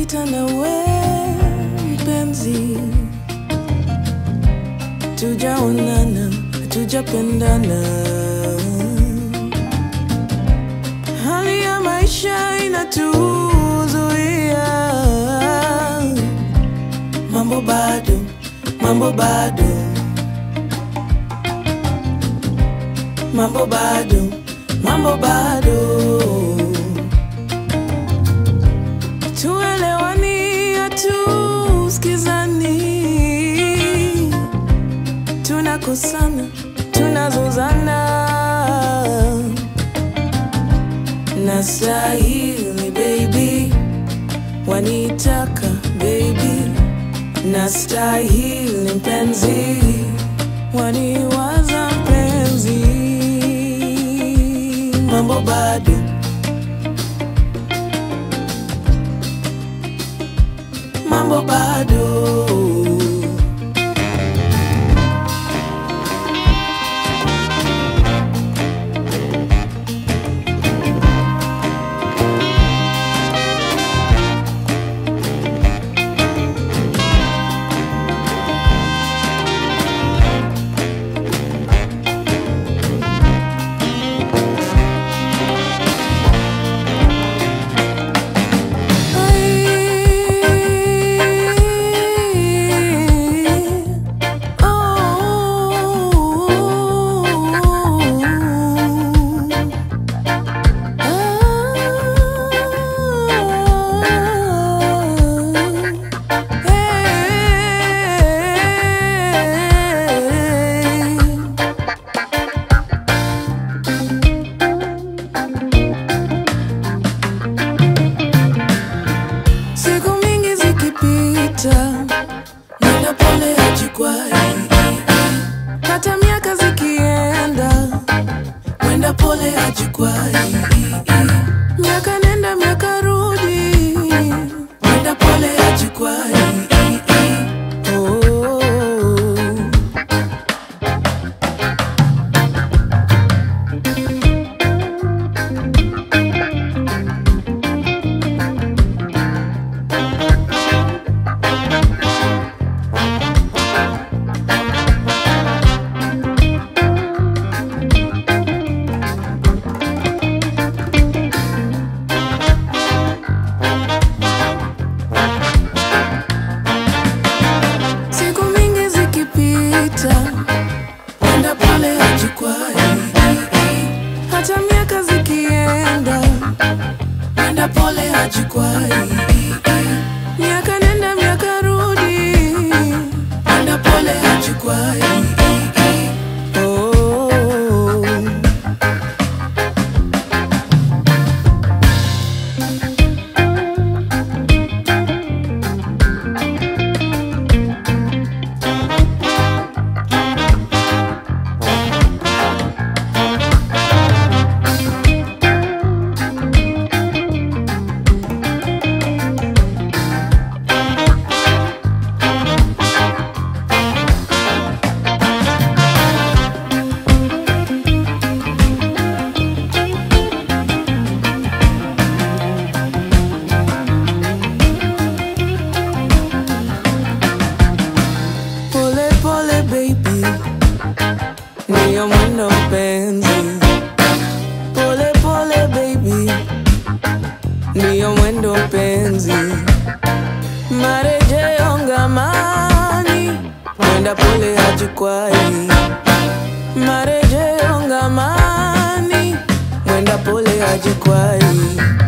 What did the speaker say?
sita na we mpenzi, tujaonana, tujapendana, hali ya maisha inatuzuia, mambo bado, mambo bado, mambo bado, mambo bado tuelewani, hatusikizani, tunakosana, tunazozana. Nastahili baby, wanitaka baby, nastahili mpenzi, waniwaza mpenzi, mambo bado mambo bado Siku mingi zikipita, nenda pole hajikwai, hata miaka zikienda, mwenda pole hajikwai, miaka nenda miaka rudi, mwenda pole hajikwai. Oh. Siku mingi zikipita, mwenda pole hajikwai, hata miaka zikienda, mwenda pole hajikwai, miaka nenda miaka rudi, mwenda pole hajikwai. Oh. Pole pole baby, niyo mwendo mpenzi. Pole pole baby, niyo mwendo mpenzi. Marejeo ngamani, mwenda pole hajikwai. Marejeo ngamani, mwenda pole hajikwai.